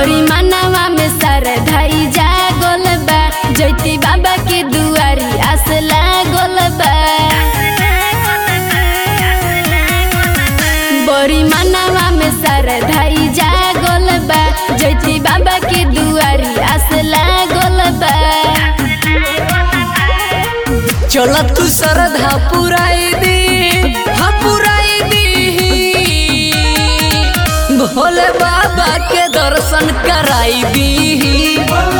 बड़ी मनवा में सर धई जा गोल बा जैती बाबा के दुआरी आस लागल बा बड़ी मनवा में सर धई जा गोल बा जैती बाबा के दुआरी आस लागल बा चल तू श्रद्धा पुराई दी हाँ पुराई दी भोले बाबा के दर्शन कराई दी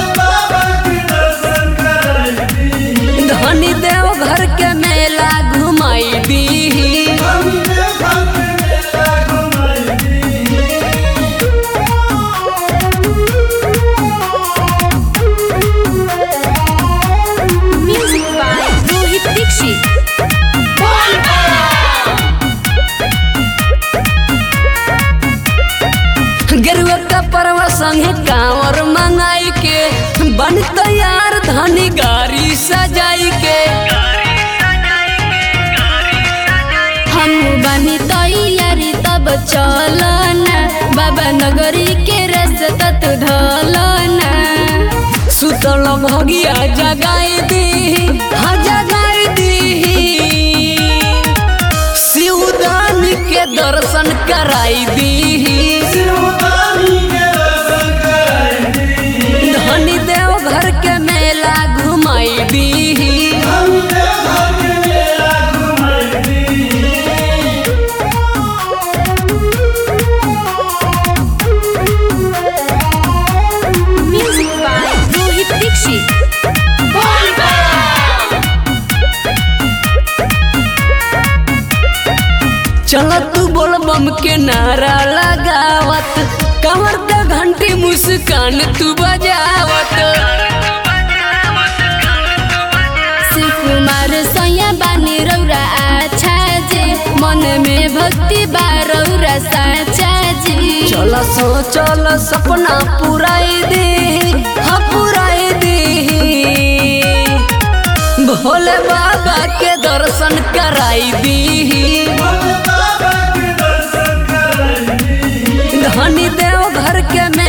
धनी देव घर के मेला घुमाई दी म्यूजिक बाय रोहित दीक्षित गेरुआ का परवा संगे कांवर मंगाई के बन तैयार धनी गाड़ी सजाई के हम बनी तैयारी तब चलना बाबा नगरी के रास्ता तू ढलना सुतल भगिया जगाई दी हाँ जगाई दी शिवदान के दर्शन कराई दी धनी देव घर के मेला घुमाई दी म्यूजिक बाय रोहित दीक्षित चल तू बोल बम के नारा लगावत कमर का घंटी मुस्कान तू बजावत शिव कुमार सैया बानी रौरा आछा जे मन में भक्ति बा रौरा साचा जी चल सो चल सपना पुराई दे हाँ पुराई दे भोले बाबा के दर्शन कराई दी धनी देव घर के